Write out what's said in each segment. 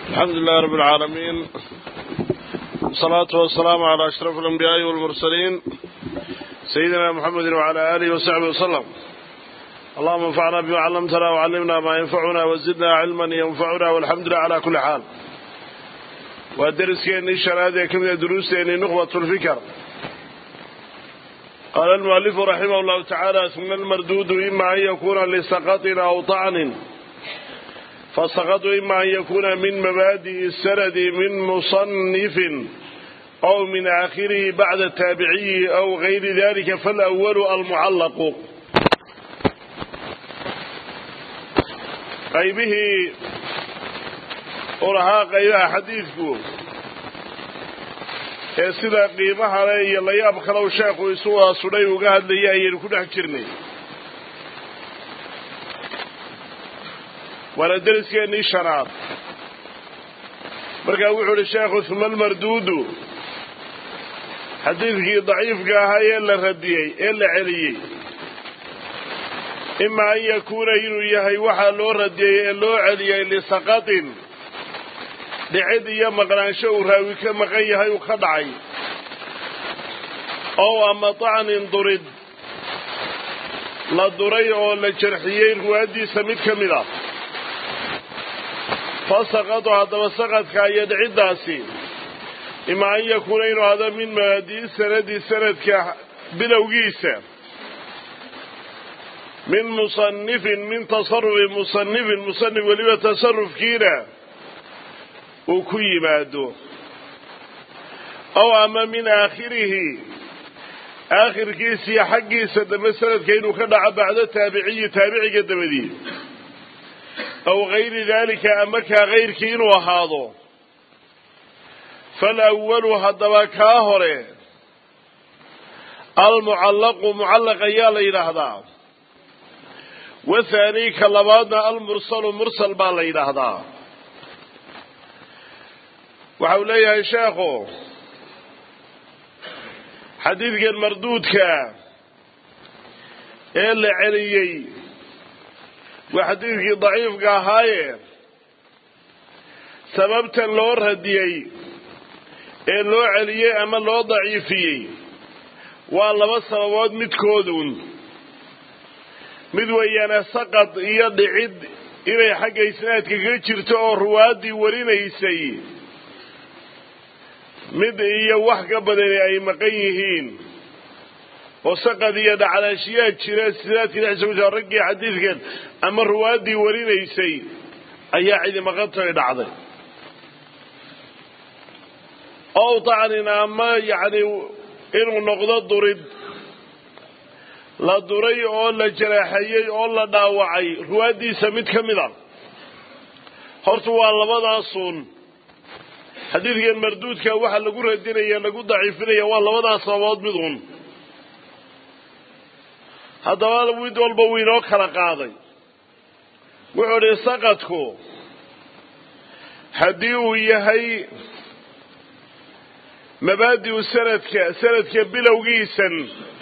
الحمد لله رب العالمين والصلاة والسلام على أشرف الأنبياء والمرسلين سيدنا محمد وعلى آله وصحبه وسلم اللهم انفعنا بما علمتنا وعلمنا ما ينفعنا وزدنا علما ينفعنا والحمد لله على كل حال ودرس كأني شرادة كم دروس يعني نخبة الفكر قال المؤلف رحمه الله تعالى ثم المردود إما أن يكون لسقط أو طعن فالسقط إما أن يكون من مبادئ السند من مصنف أو من آخره بعد التابعي أو غير ذلك فالأول المعلق قيبه ورها قيبها حديثكم ee sida qiimaha le iyo layaab kalow sheekhu isugaa sudhay uga hadlayay ayaynu ku dhex jirnay waana deriskeenii shanaad markaa wuxuu uhi sheekhu huma almarduudu xadiidkii daciifka ahaa ee la radiyey ee la celiyey ima an yakuuna inuu yahay waxaa loo radiyey ee loo celiyey lisaqatin dhicid iyo maqnaansho uu raawi ka maqan yahay uu ka dhacay ow ama tacnin durid la duray oo la jarxiyey ruwaaddiisa mid ka mid ah fa saqadu haddaba saqadka iyo dhiciddaasi ima an yakuuna inuu hado min mabaadii sanadi sanadka bilowgiisa min musanifin min tasarufi musanifin musanif weliba tasarufkiina uu ku yimaado ow ama min aakhirihi aakhirkiisiiyo xaggiisa dambe sanadka inuu ka dhaco bacdo taabiciyi taabiciga dabadii aw gayri daalika ama kaa kayrkii inuu ahaado falawalu haddaba kaa hore almucallaqu mucallaq ayaa la yidhaahdaa wathaani ka labaadna almursalu mursal baa la yidhaahdaa waxa uu leeyahay sheekhu xadiidkan marduudka ee la celiyey waa xadiidkii daciifka ahaaye sababtan loo radiyey ee loo celiyey ama loo daciifiyey waa laba sababood midkoodun mid weeyaane saqad iyo dhicid inay xagga isnaadka ka jirto oo ruwaaddii warinaysay mid iyo wax ka badani ay maqan yihiin oo saqad iyo dhaclaashiyaad jira sidaadkii dhexdiisa ku jira raggii xadiidkan ama ruwaaddii warinaysay ayaa cidi maqantoy dhacday ow tacnin ama yacni inuu noqdo durid la duray oo la jaraaxeeyey oo la dhaawacay ruwaaddiisa mid ka mid a horta waa labadaasuun xadiidkan marduudka waxaa lagu radinaya lagu daciifinaya waa labadaas sababood mid un haddaba mid walba wuu inoo kala qaaday wuxuu idhi saqadku haddii uu yahay mabaadi'u sanadka sanadka bilowgiisan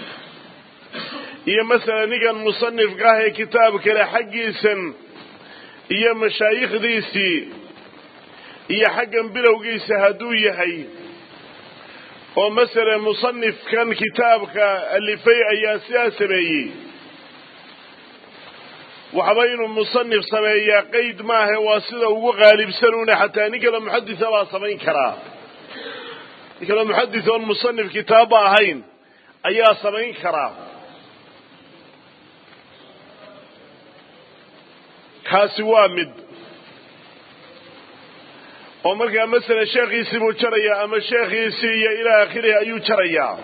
iyo masalan ninkan musanifka ah ee kitaab kale xaggiisan iyo mashaayikhdiisii iyo xaggan bilowgiisa hadduu yahay oo masalan musanifkan kitaabka alifay ayaa sidaa sameeyey waxba inuu musanif sameeyaa qeyd maahe waa sida ugu qaalibsan una xataa nin kale muxadisa baa samayn karaa nin kale muxadis oon musanif kitaabba ahayn ayaa samayn karaa kaasi waa mid oo markaa masalan sheekhiisii buu jarayaa ama sheekhiisii iyo ilaa aakhirihi ayuu jarayaa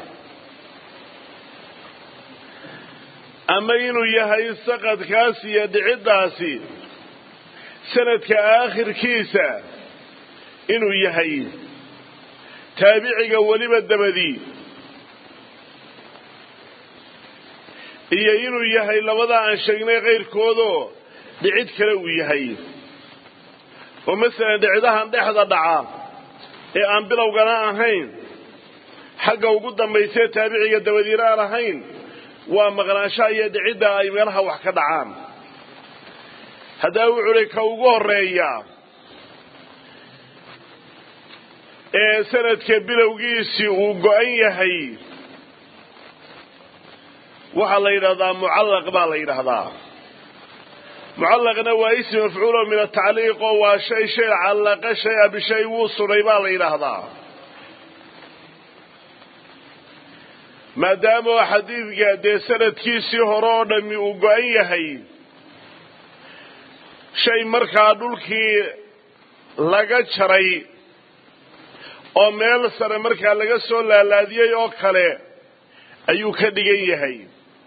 ama inuu yahay saqadkaasi iyo dhiciddaasi sanadka aakhirkiisa inuu yahay taabiciga weliba dabadii iyo inuu yahay labadaa aan sheegnay kayrkoodoo dhicid kale uu yahay oo masalan dhicidahan dhexda dhaca ee aan bilowgana ahayn xagga ugu dambaysee taabiciga dabadiina aan ahayn waa maqnaanshaha iyo dhicidda ay meelaha wax ka dhacaan haddaa wuxuu uhi ka ugu horeeya ee sanadka bilowgiisii uu go-an yahay waxaa la yidhahdaa mucallaq baa la yidhaahdaa mucallaqna waa ism mafcuulo min atacliiq oo waa shay shay callaqa shay-a bishay wuu sudhay baa la yidhaahdaa maadaama xadiidka dee sanadkiisii hore oo dhammi uu go-an yahay shay markaa dhulkii laga jaray oo meel sare markaa laga soo laalaadiyey oo kale ayuu ka dhigan yahay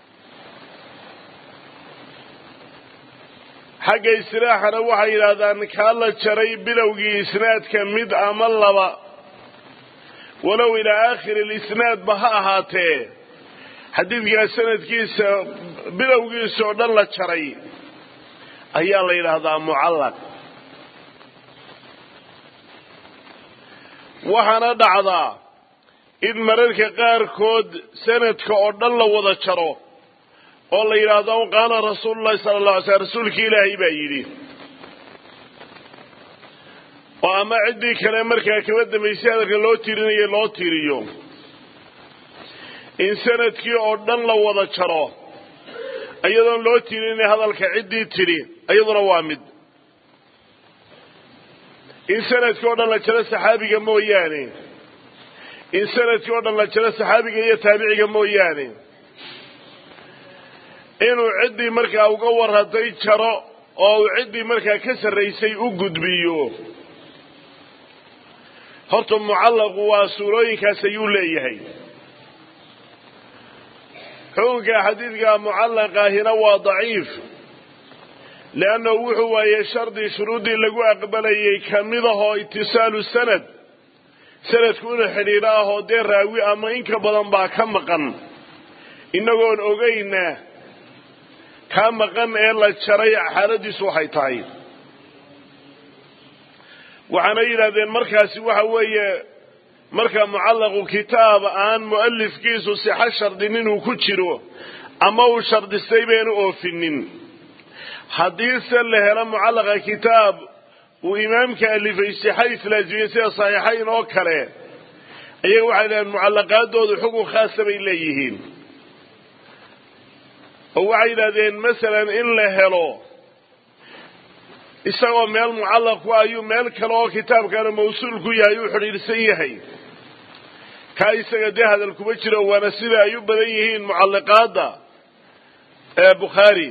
xagga istilaaxana waxay yidhaahdaan kaa la jaray bilowgii isnaadka mid ama laba walow ilaa aakhiri lisnaadba ha ahaatee xadiidkaa sanadkiisa bilowgiisa oo dhan la jaray ayaa la yidhaahdaa mucallaq waxaana dhacdaa in mararka qaarkood sanadka oo dhan la wada jaro oo la yidhaahdo qaala rasuululahi sala alla alay slam rasuulki ilaahay baa yidhi oo ama ciddii kale markaa kaba dambaysay hadalka loo tirinayo loo tiriyo in sanadkii oo dhan la wada jaro iyadoon loo tirinay hadalka ciddii tidhi iyaduna waa mid in sanadkii oo dhan la jaro saxaabiga mooyaane in sanadkii oo dhan la jaro saxaabiga iyo taabiciga mooyaane inuu ciddii markaa uga warratay jaro oo uu ciddii markaa ka sarraysay u gudbiyo horta mucallaqu waa suurooyinkaas ayuu leeyahay xukunka xadiidka mucallaqaahina waa daciif leannahu wuxuu waayey shardi shuruuddii lagu aqbalayay ka mid ahoo itisaalu sanad sanadku inuu xidhiidho ahoo dee raawi ama inka badan baa ka maqan innagoon ogayna kaa maqan ee la jaray xaaladiisu waxay tahay waxaana yidhahdeen markaasi waxa weeye marka mucallaqu kitaab aan mu'alifkiisu sixo shardin inuu ku jiro ama uu shardistay baynu oofinin haddiise la helo mucallaqa kitaab uu imaamka alifay sixa islaazimiyey sida saxiixayn oo kale iyaga waxay dhaheen mucallaqaadoodu xukun khaasa bay leeyihiin oo waxay yidhahdeen masalan in la helo isagoo meel mucallaq ku ayuu meel kale oo kitaabkana mawsuul ku yahay uu xidhiidhsan yahay kaa isaga dee hadal kuma jiro waana sida ay u badan yihiin mucalliqaadda ee bukhaari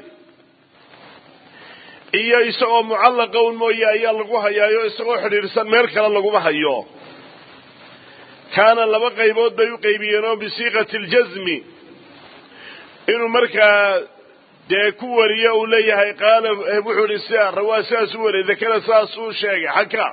iyo isagoo mucallaqa un mooye ayaa lagu hayaayo isagoo xidhiidhsan meel kale laguma hayo kaana laba qaybood bay u qaybiyeen oo bisiiqati aljasmi inuu markaa dee ku wariyo uu leeyahay qaala wuxuu ihi sia rawaa sidaas u wariyay dakana sidaas uu sheegay xagka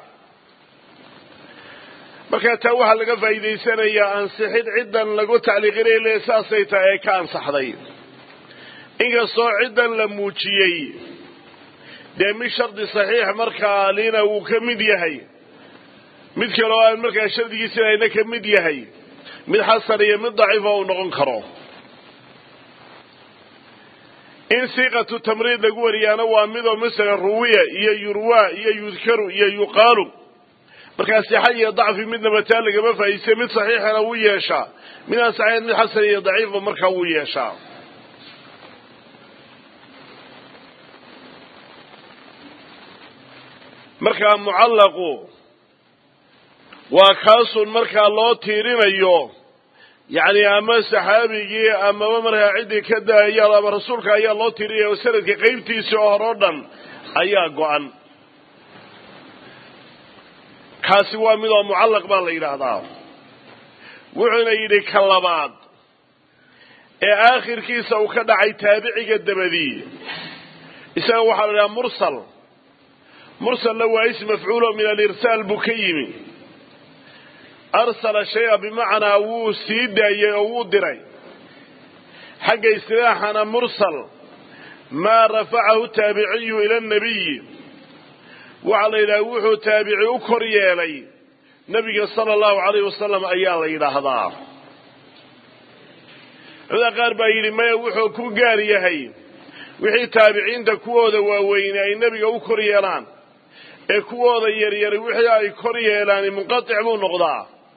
markaa taa waxaa laga faa'iidaysanayaa ansixid ciddan lagu tacliiqinay le saasay tahay ee ka ansaxday inkastoo ciddan la muujiyey dee mid shardi saxiix markaa lina wuu ka mid yahay mid kale oo aan markaa shardigiisina ayna ka mid yahay mid xasan iyo mid daciifa uu noqon karo in siiqatu tamriid lagu wariyaana waa midoo masalan ruwiya iyo yurwa iyo yudkaru iyo yuqaalu markaa sixa iyo dacfi midnaba taa lagama faa'iisay mid saxiixana wuu yeeshaa mid aan saxiixin mid xasan iyo daciifba markaa wuu yeeshaa markaa mucallaqu waa kaasun markaa loo tiirinayo yacni ama saxaabigii amaba markaa ciddii ka daaya ama rasuulka ayaa loo tirinaya oo sanadka qaybtiisii oo hore o dhan ayaa go-an kaasi waa mid oo mucallaq baa la yidhaahdaa wuxuuna yidhi ka labaad ee aakhirkiisa uu ka dhacay taabiciga dabadii isaga waxaa la idhaha mursal mursalna waa ism mafcuulo min alirsaal buu ka yimi arsala shaya bimacnaa wuu sii daayey oo wuu diray xagga istilaaxana mursal maa rafacahu taabiciyu ila annabiyi waxaa la yidhaha wuxuu taabici u kor yeelay nebiga sala allahu calayh wasalam ayaa la yidhaahdaa culamada qaar baa yidhi maya wuxuu ku gaar yahay wixii taabiciinta kuwooda waaweyne ay nebiga u kor yeelaan ee kuwooda yaryari wixii ay kor yeelaani munqatic buu noqdaa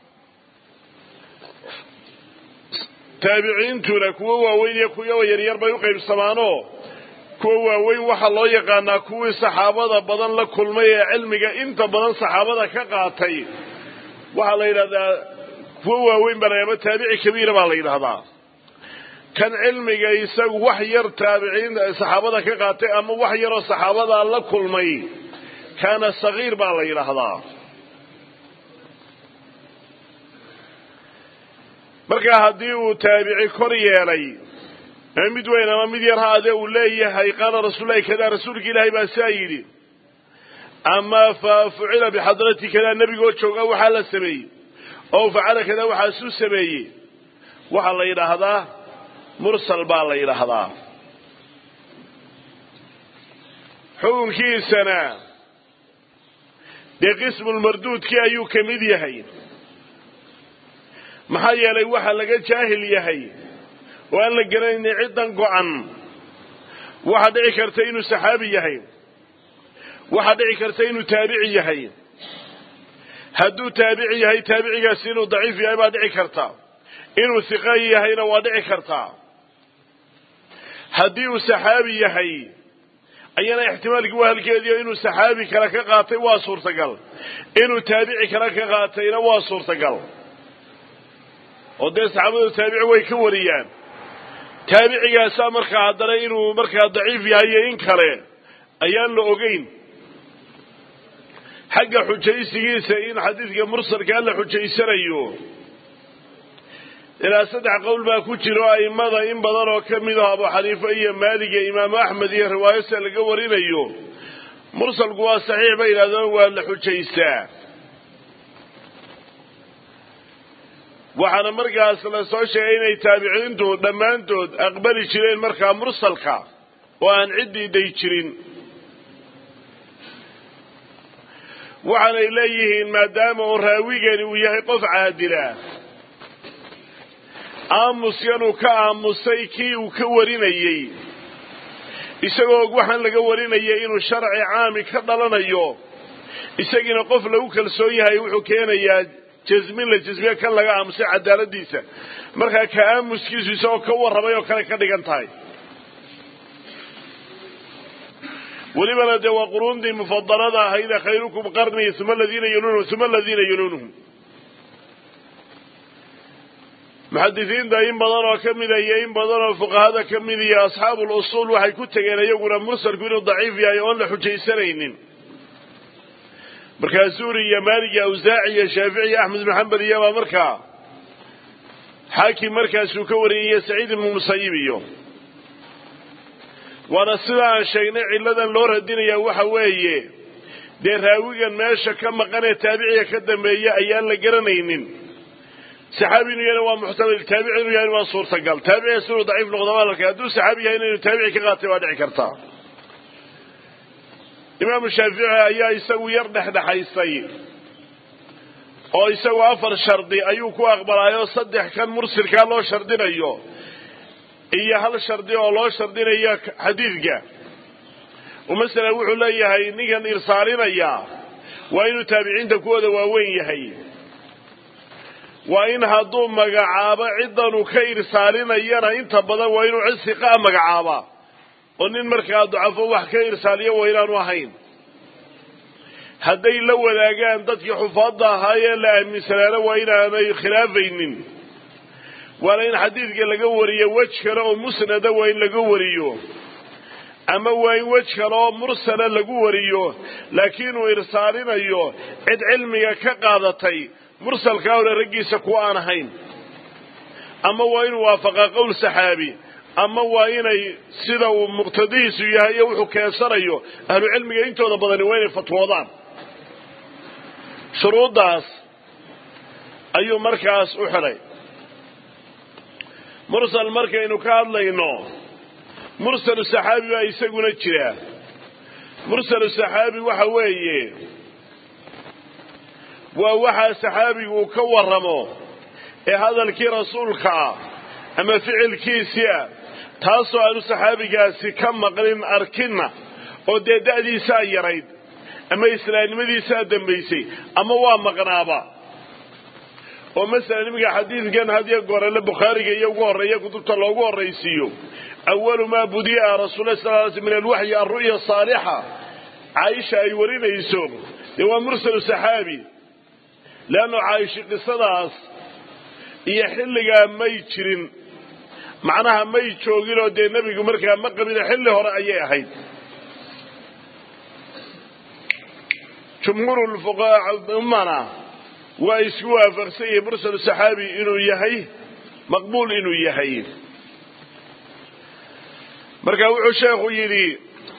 taabiciintuna kuwo waaweyn iyo kuwo yaryar bay u qaybsamaanoo kuwa waaweyn waxaa loo yaqaanaa kuwii saxaabada badan la kulmay ee cilmiga inta badan saxaabada ka qaatay waxaa la yidhahdaa kuwo waaweyn baa la ama taabici kabiira baa la yidhahdaa kan cilmiga isagu wax yar taabiciin saxaabada ka qaatay ama wax yaroo saxaabadaa la kulmay kaana sagiir baa la yidhaahdaa markaa haddii uu taabici kor yeelay ama mid weyn ama mid yar ha adee uu leeyahay qaala rasuullahi kadaa rasuulka ilaahay baa saa yidhi ama fa fucila bixadrati kadaa nebigoo jooga waxaa la sameeyey oo facala kadaa waxaasuu sameeyey waxaa la yidhaahdaa mursal baa la yidhaahdaa xukunkiisana dee qismulmarduudkii ayuu ka mid yahay maxaa yeelay waxa laga jaahil yahay oo aan la garanaynin ciddan go-an waxaa dhici karta inuu saxaabi yahay waxaa dhici karta inuu taabici yahay hadduu taabici yahay taabicigaasi inuu daciif yahay baa dhici karta inuu hiqa yahayna waa dhici kartaa haddii uu saxaabi yahay ayana ixtimaalkii waa halkeediio inuu saxaabi kale ka qaatay waa suurtagal inuu taabici kale ka qaatayna waa suurtagal oo dee saxaabadu taabici way ka wariyaan taabicigaasaa markaa haddana inuu markaa daciif yahay iyo in kale ayaan la ogeyn xagga xujaysigiisa in xadiidka mursalkaa la xujaysanayo ilaa saddex qowl baa ku jiro a'immada in badan oo ka mid ah abu xaniife iyo maalig iyo imaamu axmed iyo riwaayasa laga warinayo mursalku waa saxiix bay yidhahdeen waa la xujaystaa waxaana markaas la soo sheegay inay taabiciintu dhammaantood aqbali jireen markaa mursalka oo aan ciddii day jirin waxaanay leeyihiin maadaama uu raawigani uu yahay qof caadila aamuskanuu ka aamusay kii uu ka warinayey isagoo waxaan laga warinayay inuu sharci caami ka dhalanayo isagiina qof lagu kalsoon yahay wuxuu keenayaa jasmin la jasmiye kan laga aamusay cadaaladiisa markaa ka aamuskiisu isagoo ka warramay oo kale ka dhigan tahay welibana dee waa quruundii mufadalada ahayde khayrukum qarnii uma aladiina yaluunhum uma aladiina yaluunuhum muxadisiinta in badan oo ka mida iyo in badan oo fuqahada ka mid iyo asxaabu lusuul waxay ku tegeen iyaguna mursalku inuu daciif yahay oon la xujaysanaynin markaa suuri iyo maalig iyo awsaaci iyo shaafici iyo axmed ibnu xambal iyobaa markaa xaakim markaasuu ka wariyay iyo saciid ibnu musayib iyo waana sida aan sheegnay cilladan loo radinayaa waxa weeye dee raawigan meesha ka maqan ee taabiciga ka dambeeya ayaan la garanaynin saxaabi inuu yahayna waa muxtamil taabici inuu yahayna waa suurtagal taabicigaas inuu daciif noqdo waa larkay hadduu saxaabi yahayna inuu taabici ka qaatay waa dhici kartaa imaamu shaafici ayaa isagu yar dhexdhexaysay oo isagu afar shardi ayuu ku aqbalaayoo saddex kan mursilkaa loo shardinayo iyo hal shardi oo loo shardinayo xadiidka masala wuxuu leeyahay ninkan irsaalinaya waa inuu taabiciinta kuwooda waaweyn yahay waa in hadduu magacaabo ciddanuu ka irsaalinayana inta badan waa inuu cid siqaa magacaabaa oo nin markaa ducafo wax ka irsaaliyo waa inaanu ahayn hadday la wadaagaan dadkii xufaadda ahaayee la aaminsanaana waa inaanay khilaafaynin waana in xadiidka laga wariyo wej kale oo musnada waa in laga wariyo ama waa in wej kale oo mursala lagu wariyo laakiin uu irsaalinayo cid cilmiga ka qaadatay mursalkaa hore raggiisa kuwa aan ahayn ama waa inuu waafaqaa qowl saxaabi ama waa inay sida uu muqtadihiisu yahay iyo wuxuu keensanayo ahlu cilmiga intooda badani waa inay fatwoodaan shuruuddaas ayuu markaas u xidhay mursal markaynu ka hadlayno mursalu saxaabi baa isaguna jira mursalu saxaabi waxa weeye waa waxaa saxaabigu uu ka warramo ee hadalkii rasuulka ah ama ficilkiisii ah taasoo aanu saxaabigaasi ka maqlin arkinna oo dee da'diisaa yarayd ama islaamnimadiisaa dambaysay ama waa maqnaaba oo masalan iminka xadiidkan hadiyo gorele bukhaariga iyo ugu horreeya kutubta loogu horraysiiyo awalu maa budi'a rasuula sal l sl min alwaxyi alru'ya saalixa caaisha ay warinayso dee waa mursalu saxaabi leanno caaisha qisadaas iyo xilligaa may jirin macnaha may jooginoo dee nebigu markaa ma qabino xilli hore ayay ahayd jumhuurulfuqaaummana waa isku waafaqsan yahay mursalu saxaabi inuu yahay maqbuul inuu yahay marka wuxuu sheekhu yidhi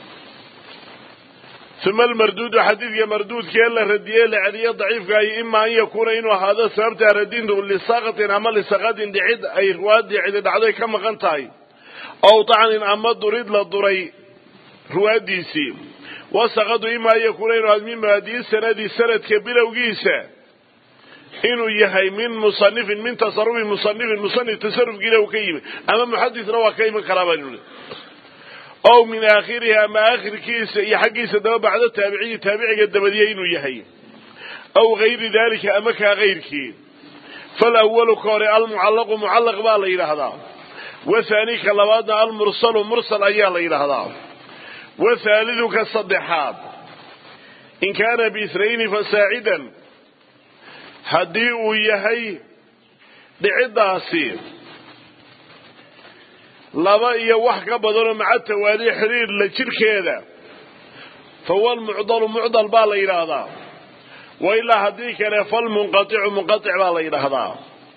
uma almarduudu xadiidka marduudkee la radiyey la celiyo daciifkaayo ima an yakuuna inuu ahaado sababtaa radintu lisaqatin ama lisaqadin dhicid ay ruwaadii cidi dhacday ka maqan tahay ow tacnin ama durid la duray ruwaaddiisii wasaqadu ima an yakuuna inuu ahaado min mabaadii sanadi sanadka bilowgiisa inuu yahay min musanifin min tasarufi musanifin musanif tasarufkiina uu ka yimi ama muxadisna waa ka iman karaa baan ow min aakhirihi ama aakhirkiisa iyo xaggiisa daba bacdo taabiciyi taabiciga dabadiya inuu yahay aw gayri dalika ama kaa kayrkii falawalu ka hore almucallaqu mucallaq baa la yidhaahdaa wathaani ka labaadna almursalu mursal ayaa la yidhaahdaa wathaalidu ka saddexaad in kaana biisnayni fasaacidan haddii uu yahay dhiciddaasi laba iyo wax ka badanoo maca tawaali xidhiir la jirhkeeda fa huwa almucdalu mucdal baa la yidhaahdaa wa ilaa haddii kale falmunqaticu munqatic baa la yidhaahdaa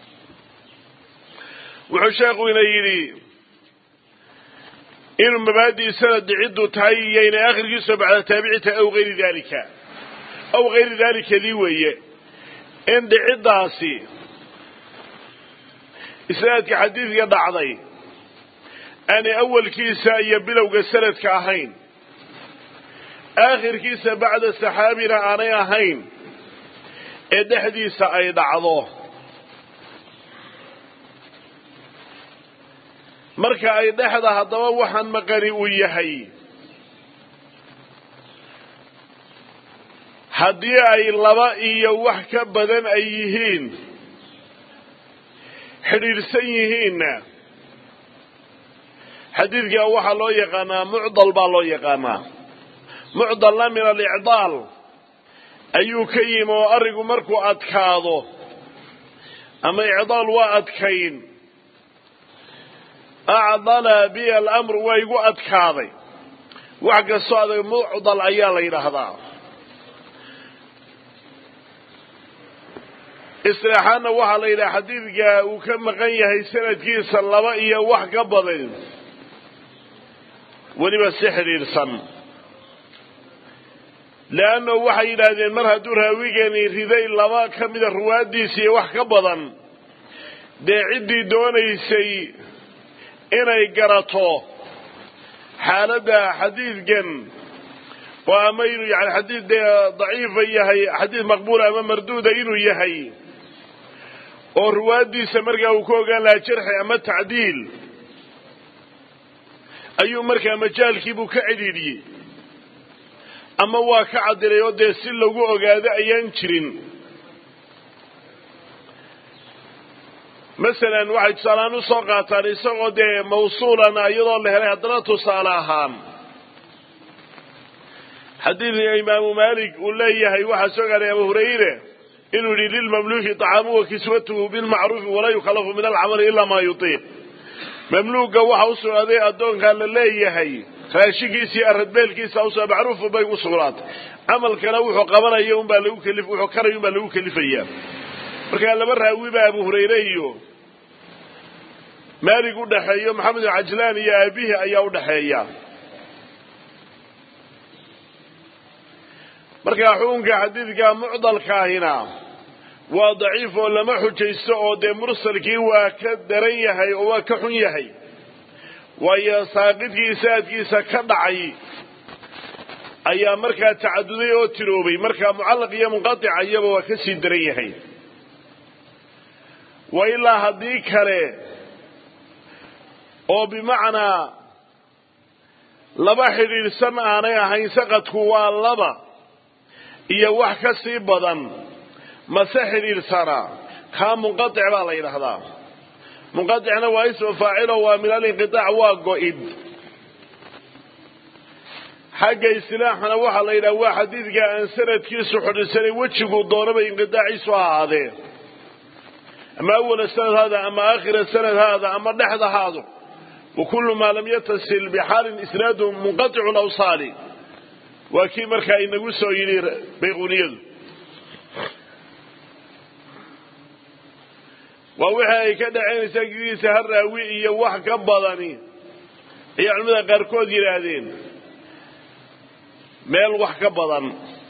wuxuu sheekhu ina yidhi inuu mabaadii sanad dhiciddu tahay iyo inay akhirkiisoo bacda taabici tahay aw hayri dalika aw hayri dalika dii weeye in dhiciddaasi isnaadka xadiidka dhacday aanay awalkiisa iyo bilowga sanadka ahayn aakhirkiisa bacda saxaabina aanay ahayn ee dhexdiisa ay dhacdo marka ay dhexda haddaba waxaan maqani uu yahay haddii ay laba iyo wax ka badan ay yihiin xidhiidhsan yihiinna xadiidka waxaa loo yaqaanaa mucdal baa loo yaqaanaa mucdalna min alicdaal ayuu ka yimi oo arigu markuu adkaado ama icdaal waa adkayn acdala bi alamru waa igu adkaaday wax kastoo adag mucdal ayaa la yidhaahdaa isilaaxaanna waxaa la yidhaha xadiidka uu ka maqan yahay sanadkiisa laba iyo wax ka badan weliba si xidhiidhsan leanno waxay yidhaahdeen mar hadduu raawigani riday laba ka mida ruwaaddiisa iyo wax ka badan dee ciddii doonaysay inay garato xaaladda xadiidkan oo ama inuu yani xadiid dee daciifa yahay xadiid maqbuula ama marduuda inuu yahay oo ruwaaddiisa markaa uu ka ogaan lahaa jarxi ama tacdiil ayuu markaa majaalkiibuu ka cidhiidhiyey ama waa ka cadilay oo dee si lagu ogaado ayaan jirin masalan waxay tusaalehaan u soo qaataan isagoo dee mawsuulana iyadoo la helay haddana tusaale ahaan xadiidka imaamu maalik uu leeyahay waxaa soo gaaray abu hurayre inuu yidhi lilmamluuki طacaamu wa kiswatuhu bilmacruufi walaa yukallafu min alcamali ilaa maa yutiiq mamluuga waxa u sugnaaday addoonkaa la leeyahay raashinkiisii aradbeelkiisa usoo macruufu bay u sugnaatay camalkana wuxuu qabanaya unbaa lagu keli wuxuu karaya unbaa lagu kelifaya markaa laba raawi baa abu hurayre iyo maalig u dhaxeeyo maxamed bin cajlaan iyo aabihi ayaa u dhaxeeya markaa xukunka xadiidka mucdalkaahina waa daciif oo lama xujaysto oo dee mursalkii waa ka daran yahay oo waa ka xun yahay waayo saaqidkii saadkiisa ka dhacay ayaa markaa tacaduday oo tiroobay markaa mucallaq iyo munqatica iyaba waa ka sii daran yahay wa ilaa haddii kale oo bimacnaa laba xidhiidhsan aanay ahayn saqadku waa laba iyo wax ka sii badan mase xidhiidhsanaa kaa munqatic baa la yidhaahdaa munqaticna waa ismu faacilo waa min alinqitaac waa go-id xagga istilaaxana waxaa la yidhaha waa xadiidka aan sanadkiisu xidhiidsanay wejiguu doonaba inqitaaciisu ha ahaadee ama awala sanad haada ama aakhira sanad haada ama dhexda haado wa kullu maa lam yatasil bixaalin isnaadu munqaticu lawsaali waa kii markaa inagu soo yidhi bayquuniyadu waa wixii ay ka dhacaynaysaa gidiisa ha raawi iyo wax ka badani ayay culimada qaarkood yidhaahdeen meel wax ka badan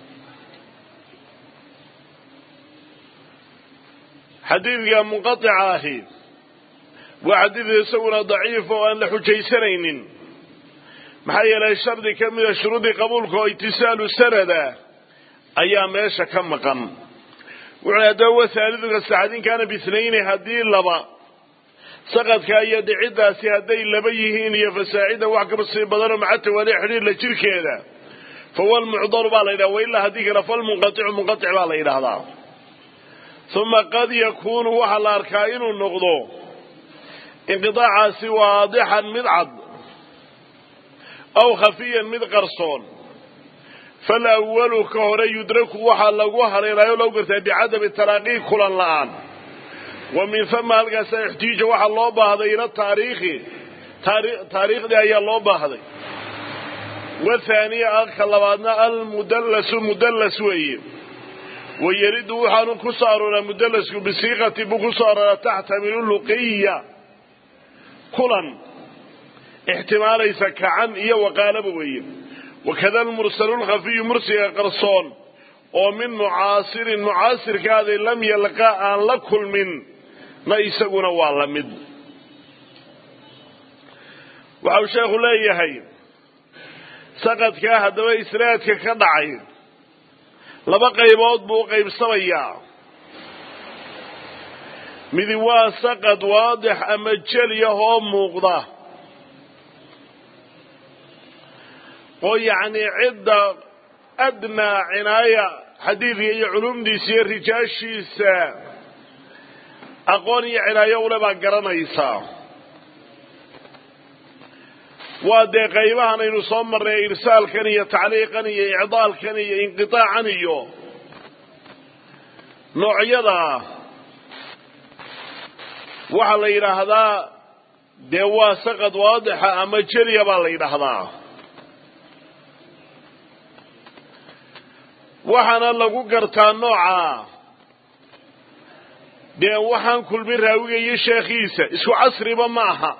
xadiidka munqatica ahi waa xadiid isaguna daciif oo aan la xujaysanaynin maxaa yeelay shardi ka mida shuruudii qabuulka oo itisaalu sanada ayaa meesha ka maqan wuxuu haddaba wahaaliduka saxadin kaana bisnayni haddii laba saqadka iyo dhiciddaasi hadday laba yihiin iyo fasaacida wax kasii badanoo maca tawaali xidhiirla jirkeeda fahuwa almucdaru baa la yidhaha wailaa haddii kale falmunqaticu munqatic baa la yidhaahdaa uma qad yakuunu waxaa la arkaa inuu noqdo inqidaacaasi waadixan mid cad aw khafiyan mid qarsoon falawalu ka hore yudraku waxaa lagu haleelaayo lagu gartaa bicadami taraaqii kulan la'aan wa min hama halkaasa ixtiija waxaa loo baahday ila taariikhi taariikhdii ayaa loo baahday wathaaniya ka labaadna almudallasu mudallas weeye wayaridu waxaanu ku soo arooraa mudallasku bisiiqati buu ku soo arooraa taxtamilu luqiya kulan ixtimaalaysa kacan iyo waqaalaba weeye wakada almursalu lkhafiyu mursiga qarsoon oo min mucaasirin mucaasirkaaday lam yalqa aan la kulmin na isaguna waa la mid waxau sheekhu leeyahay saqadkaa haddaba isnaadka ka dhacay laba qaybood buu u qaybsamayaa midi waa saqad waadix ama jeliyah oo muuqda oo yacnii cidda adnaa cinaaya xadiidka iyo culumdiisa iyo rijaashiisa aqoon iyo cinaayo ule baa garanaysaa waa dee qaybahan aynu soo marnay irsaalkan iyo tacliiqan iyo icdaalkan iyo inqitaacan iyo noocyada waxaa la yidhaahdaa dee waa saqad waadixa ama jeliya baa la yidhaahdaa waxaana lagu gartaa nooca dee waxaan kulmin raawiga iyo sheekhiisa isku casriba ma aha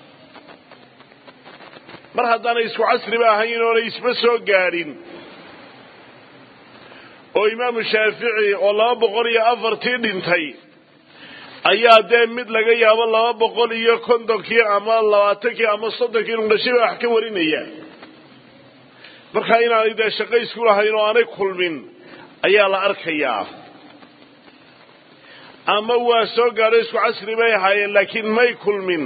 mar haddaanay isku casriba ahayn oonay isba soo gaadhin oo imaamu shaafici oo laba boqol iyo afartii dhintay ayaa dee mid laga yaabo laba boqol iyo kontonkii ama labaatankii ama soddonkii inu dhashiba wax ka warinaya markaa inaanay dee shaqo isku lahayn oo aanay kulmin ayaa la arkayaa ama waa soo gaadho isku casri bay ahaayeen laakiin may kulmin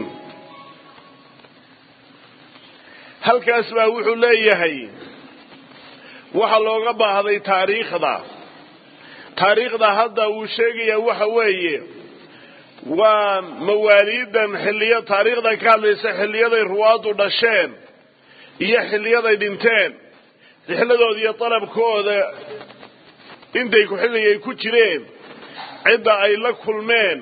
halkaas baa wuxuu leeyahay waxa looga baahday taariikhda taariikhda hadda uu sheegayaa waxa weeye waa mawaaliidan xilliya taariikhdan ka hadlaysa xilliyaday ruwaadu dhasheen iyo xilliyaday dhinteen rixladooda iyo dalabkooda intay ku xilligay ku jireen cidda ay la kulmeen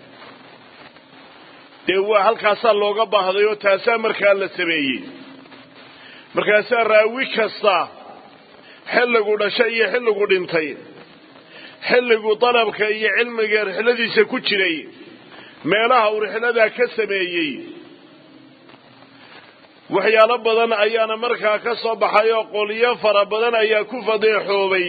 dee waa halkaasaa looga baahday oo taasaa markaa la sameeyey markaasaa raawi kasta xilligu dhashay iyo xilligu dhintay xilligu dalabka iyo cilmiga rixladiisa ku jiray meelaha uu rixladaa ka sameeyey waxyaalo badan ayaana markaa ka soo baxay oo qolyo fara badan ayaa ku fadeexoobay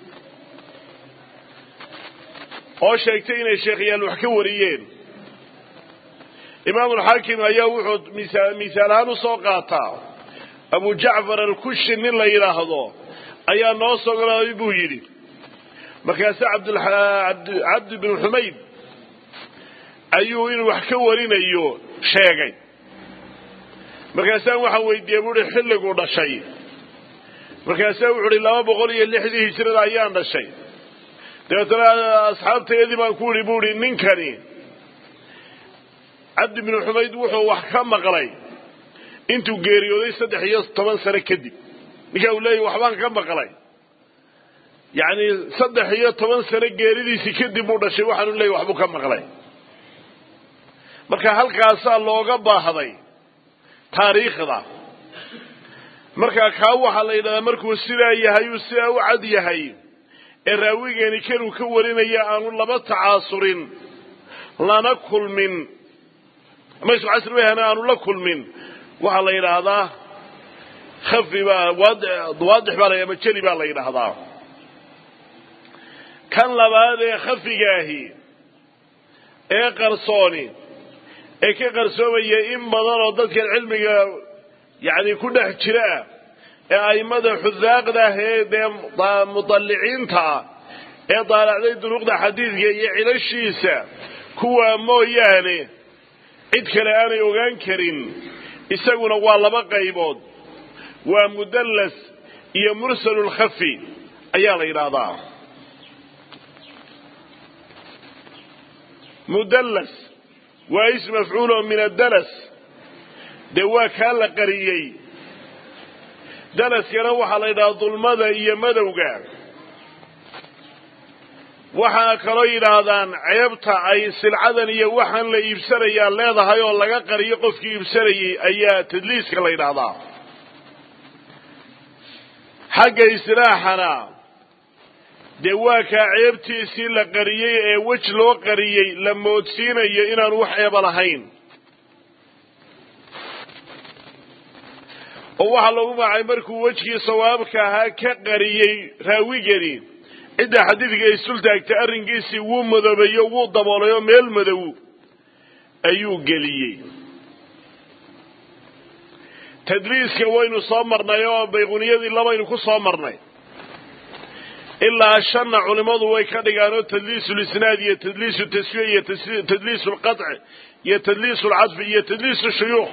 oo sheegtay inay sheekhayaal wax ka wariyeen imaamulxaakim ayaa wuxuu misaal ahaan usoo qaataa abu jacfar alkushi nin la yidhaahdo ayaa noo sogolaaday buu yidhi markaase cabdi bin xumayd ayuu inuu wax ka warinayo sheegay markaasaan waxaan weydiiyey buuhi xilliguu dhashay markaasaa wuxu uhi laba boqol iyo lixdii hijrada ayaan dhashay dabeetana asxaabteedii baan ku ihi bu ihi ninkani cabdi binu xumayd wuxuu wax ka maqlay intuu geeriyooday saddex iyo toban sano kadib ninkaa uu leeyahy waxbaan ka maqlay yacni saddex iyo toban sano geeridiisii kadib buu dhashay waxaanu leeyahy waxbuu ka maqlay marka halkaasaa looga baahday taariikhda markaa kaa waxaa la yidhahdaa markuu sidaa yahay uu sidaa u cad yahay ee raawigeeni kanuu ka warinaya aanu laba tacaasurin lana kulmin ama isku casri wayhana aanu la kulmin waxaa la yidhaahdaa khafi baa waadix baa la ama jeli baa la yidhaahdaa kan labaad ee khafigaahi ee qarsooni ee ka qarsoomaya in badan oo dadkan cilmiga yacni ku dhex jira ah ee a'immada xudaaqda ah ee dee mudalliciinta ah ee daalacday duruuqda xadiidka iyo cilashiisa kuwaa mooyaane cid kale aanay ogaan karin isaguna waa laba qaybood waa mudallas iyo mursalulkhafi ayaa la yidhaahdaa mudallas waa ism mafcuulo min addalas dee waa kaa la qariyey dalaskana waxaa la yidhahdaa dulmada iyo madowga waxaa kaloo yidhaahdaan ceebta ay silcadan iyo waxaan la iibsanayaa leedahay oo laga qariyo qofkii iibsanayay ayaa tadliiska la yidhaahdaa xagga istilaaxana dee waa kaa ceebtiisii la qariyey ee wej loo qariyey la moodsiinayo inaanu wax eeba lahayn oo waxaa lagu magacay markuu wejkii sawaabka ahaa ka qariyey raawigani cidda xadiidka isul taagtay arrinkiisii wuu madoobeeyo wuu daboolay oo meel madow ayuu geliyey tadliiska waynu soo marnay oo bayquniyadii labaynu ku soo marnay ilaa shanna culimmadu way ka dhigaan oo tadliisu lisnaad iyo tadliisu taswiya iyo tadliisu lqaطci iyo tadliisu lcadfi iyo tadliisu shuyuukh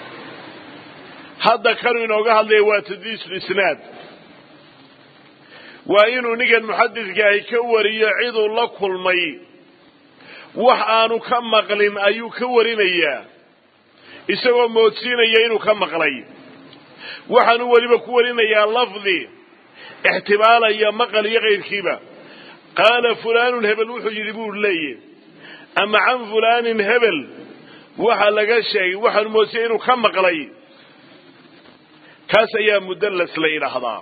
hadda kanuu inooga hadlaya waa tadliisu lisnaad waa inuu ninkan muxadidkaahi ka wariyo ciduu la kulmay wax aanu ka maqlin ayuu ka warinayaa isagoo moodsiinaya inuu ka maqlay waxaanu weliba ku warinayaa lafdi ixtimaalaya maqal iyo kayrkiiba qaala fulaanun hebel wuxuu yidhi buu leeyahy ama can fulaanin hebel waxa laga sheegay waxaanu moodsiya inuu ka maqlay kaas ayaa mudallas la yidhaahdaa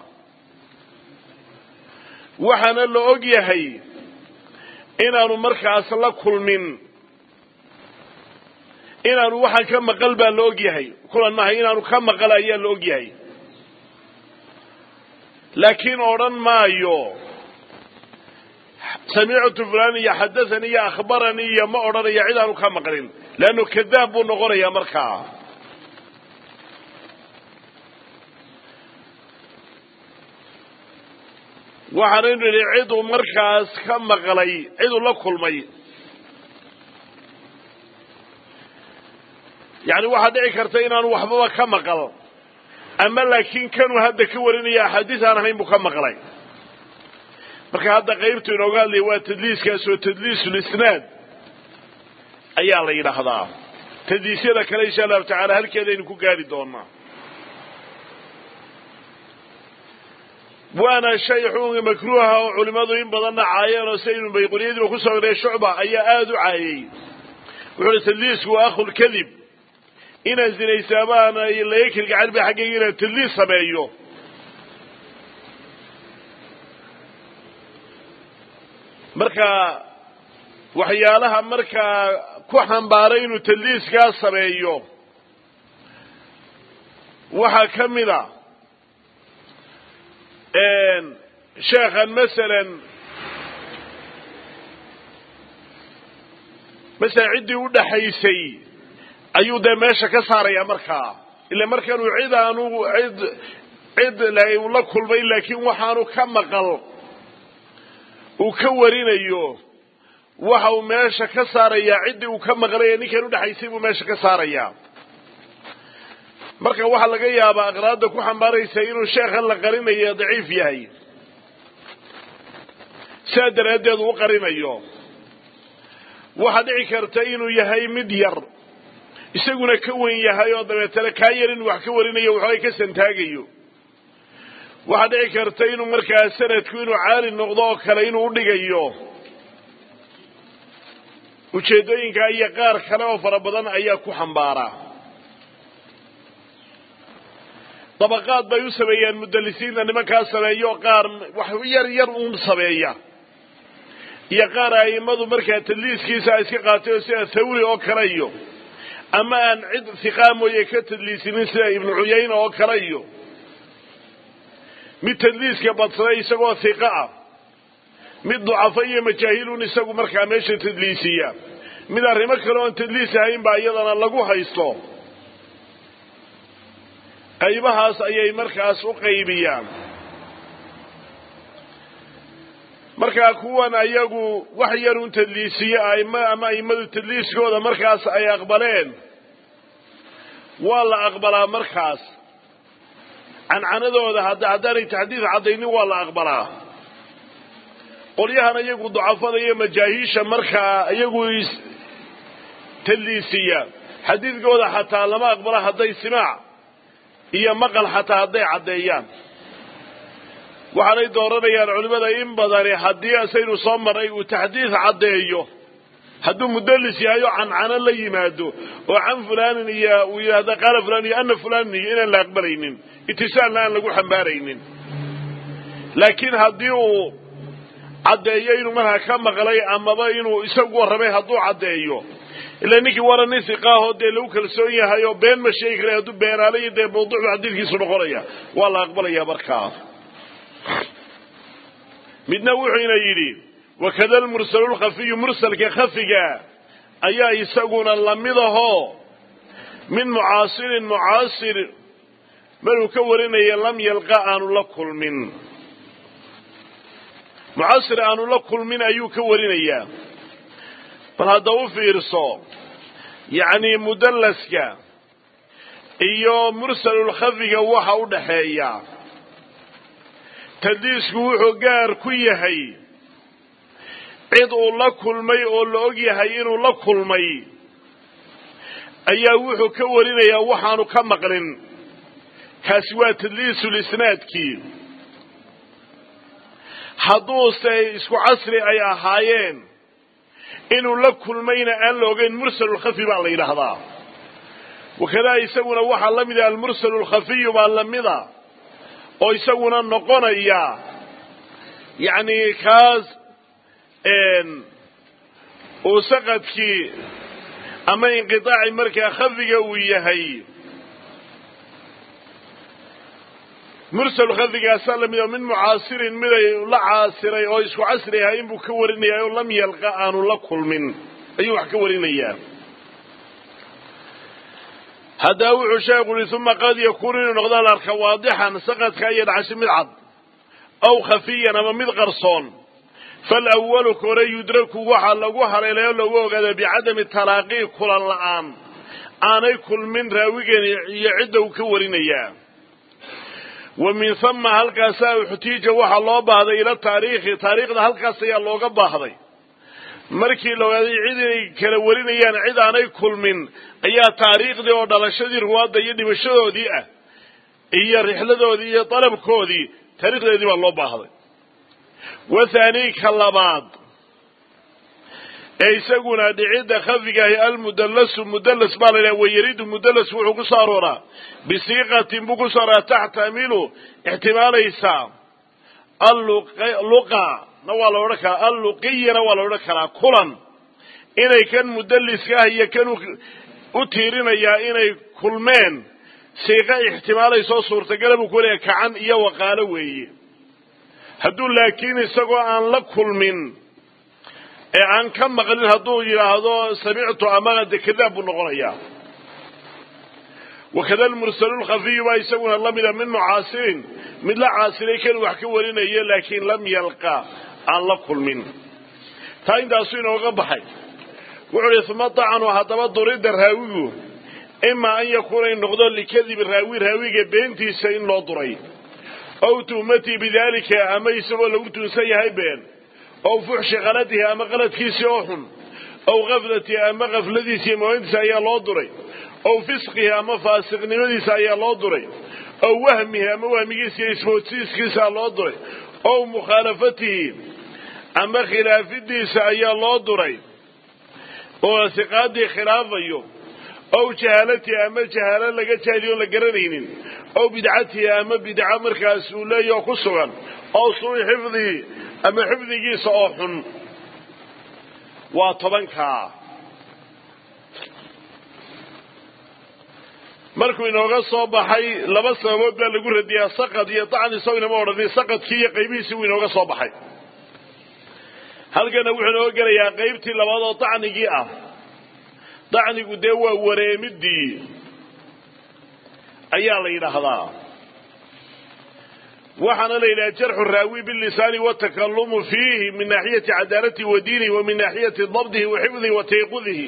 waxaana la og yahay inaanu markaas la kulmin inaanu waxaan ka maqal baa la og yahay kulan maaha inaanu ka maqal ayaa la og yahay laakiin odhan maayo samictu fulan iyo xadathani iyo akhbaranii iyo ma odhanayo cid aanu ka maqlin leannu kadaab buu noqonayaa markaa waxaanaynu idhi ciduu markaas ka maqlay ciduu la kulmay yacni waxaa dhici karta inaanu waxbaba ka maqal ama laakiin kanuu hadda ka warinaya axaadiis aan ahayn buu ka maqlay marka hadda qaybtu inooga hadlaya waa tadliiskaas oo tadliisulisnaad ayaa la yidhaahdaa tadliisyada kale insha allahu tacala halkeedaynu ku gaari doonaa waana shay xukunka makruuha oo culimmadu in badanna caayeen oo saynu bayquniyadiiba ku soo gray shucba ayaa aada u caayey wuxuu uhi tadliisku waa akhulkadib inaan zinaysaamaana laga kelgacan ba xaggayga inaan tadliis sameeyo marka waxyaalaha markaa ku xambaaray inuu tadliiskaa sameeyo waxaa ka mid a sheekhan masalan masalan ciddii u dhaxaysay ayuu dee meesha ka saaraya markaa ila markanuu cid aanu cid cid la kulmay laakiin waxaanu ka maqal uu ka warinayo waxa uu meesha ka saarayaa ciddii uu ka maqlay ee ninkan udhexaysay buu meesha ka saarayaa marka waxaa laga yaabaa aqraadda ku xambaaraysa inuu sheekhan la qarinayo daciif yahay sidaa daraaddeed uu qarinayo waxaa dhici karta inuu yahay mid yar isaguna ka wen yahay oo dabeetana kaa yar inuu wax ka warinayo waxoogay ka santaagayo waxaa dhici karta inuu markaa sanadku inuu caali noqdo oo kale inuu udhigayo ujeeddooyinkaa iyo qaar kale oo fara badan ayaa ku xambaaraa dabaqaad bay u sameeyaan mudalisiinta nimankaa sameeyo qaar wax yar yar uun sameeya iyo qaar a'immadu markaa tadliiskiisa iska qaatay oo sida thawri oo kale iyo ama aan cid hiqaa mooye ka tadliisinin sida ibnu cuyayna oo kale iyo mid tadliiska badsaday isagoo hiqa ah mid ducafo iyo majaahiluun isagu markaa meesha tadliisiya mid arrimo kale oon tadliis ahayn baa iyadana lagu haysto qaybahaas ayay markaas u qaybiyaan markaa kuwan ayagu wax yar un tadliisiye aima ama a'immadu tadliiskooda markaas ay aqbaleen waa la aqbalaa markaas cancanadooda haddaanay taxdiid caddaynin waa la aqbalaa qolyahan iyagu ducafada iyo majaahiisha markaa iyagu tadliisiya xadiidkooda xataa lama aqbala hadday simaac iyo maqal xataa hadday caddeeyaan waxaanay dooranayaan culimmada in badani haddii asaynu soo marnay uu taxdiid caddeeyo hadduu mudallis yahay oo cancano la yimaado oo can fulaanin iyo uu yidhahda qaala fulan iyo ana fulaanin iyo inaan la aqbalaynin itisaalna aan lagu xambaaraynin laakiin haddii uu caddeeyo inuu markaa ka maqlay amaba inuu isagu warramay hadduu caddeeyo ila ninkii wara nin siqaahoo dee lagu kalsoon yahay oo been ma sheegi kara hadduu beenaalayo dee mawduucdu xadiidkiisu noqonaya waa la aqbalaya markaa midna wuxuuna yidhi wakada almursalu lkhafiyu mursalka khafiga ayaa isaguna lamid ahoo min mucaasirin mucaasir maruu ka warinaya lam yalqa aanu la kulmin mucaasir aanu la kulmin ayuu ka warinayaa bal hadda u fiirso yacni mudallaska iyo mursalulkhafiga waxa u dhaxeeya tadliisku wuxuu gaar ku yahay cid uu la kulmay oo la og yahay inuu la kulmay ayaa wuxuu ka warinayaa waxaanu ka maqlin kaasi waa tadliisulisnaadkii hadduuse isku casri ay ahaayeen inuu la kulmayna aan la ogeyn mursalulkhafi baa la yidhaahdaa wakadaa isaguna waxaa la mida almursalu lkhafiyu baa lamida oo isaguna noqonaya yacni kaas uu saqadkii ama inqitaaci markaa khafiga uu yahay mursal khafigaasaa lamid oo min mucaasirin miday la caasiray oo isku casri ahaa inbuu ka warinaya oo lam yalqa aanu la kulmin ayuu wax ka warinayaa haddaba wuxuu sheekhu uhi uma qad yakuunu inuu noqdaa la arka waadixan saqadka iyo dhacashi mid cad aw khafiyan ama mid qarsoon falawalu kore yudraku waxaa lagu haleelay oo lagu ogaada bicadami talaaqii kulan la'aan aanay kulmin raawigan iyo cidda uu ka warinayaa wa min hama halkaasaa uxtiija waxaa loo baahday ila taariikhi taariikhda halkaas ayaa looga baahday markii la ogaaday cid inay kala warinayaan cid aanay kulmin ayaa taariikhdii oo dhalashadii ruwaadda iyo dhimashadoodii ah iyo rixladoodii iyo dalabkoodii taariikhdeedii baa loo baahday wathaanii ka labaad ee isaguna dhicidda khafigaahi almudallasu mudallas baa la yidhaha wayaridu mudallas wuxuu ku soo arooraa bisiiqatin buu ku soo arooraa taxtamilu ixtimaalaysaa alluqa na waa la odhan karaa alluqiyana waa la odhan karaa kulan inay kan mudalliska ah iyo kan u tiirinayaa inay kulmeen siiqa ixtimaalaysoo suurtagala buu ku leeyahay kacan iyo waqaalo weeye hadduu laakiin isagoo aan la kulmin ee aan ka maqlin hadduu yidhaahdo samictu ama de kadaab buu noqonayaa wakada almursalu lkhafiyu baa isaguna lamida min mucaasirin mid la caasiray kan wax ka warinayo laakiin lam yalqa aan la kulmin taa intaasuu inooga baxay wuxuu ihi uma dacanu haddaba durida raawigu imaa an yakuuna in noqdo likadibi raawi raawiga beentiisa in loo duray ow tuhmatii bidaalika ama isagoo lagu tuunsan yahay been ow fuxshi qaladihi ama qaladkiisii oo xun ow kaflatihi ama kafladiisii mooyintiisa ayaa loo duray ow fisqihi ama faasiqnimadiisa ayaa loo duray ow wahmihi ama wahmigiisa iyo ismoodsiiskiisa loo duray ow mukhaalafatihi ama khilaafidiisa ayaa loo duray oo siqaadii khilaafayo ow jahaalatihi ama jahaalo laga jaahiliyo la garanaynin ow bidcatihi ama bidco markaas uu leeyaho ku sugan ow suui xifdihi ama xifdigiisa oo xun waa tobankaa markuu inooga soo baxay laba sababood baa lagu radiyaa saqad iyo dacni isago inama odhanin saqadkii iyo qaybihiisii wuu inooga soo baxay halkana wuxuu inooga gelayaa qaybtii labaad oo dacnigii ah dacnigu dee waa wareemidii ayaa la yidhaahdaa waxaana la yidhaha jarxu raawi bilisaani watakalumu fiihi min naaxiyati cadaalatihi wa diinihi wa min naaxiyati dabdihi wa xifdihi wa tayqudihi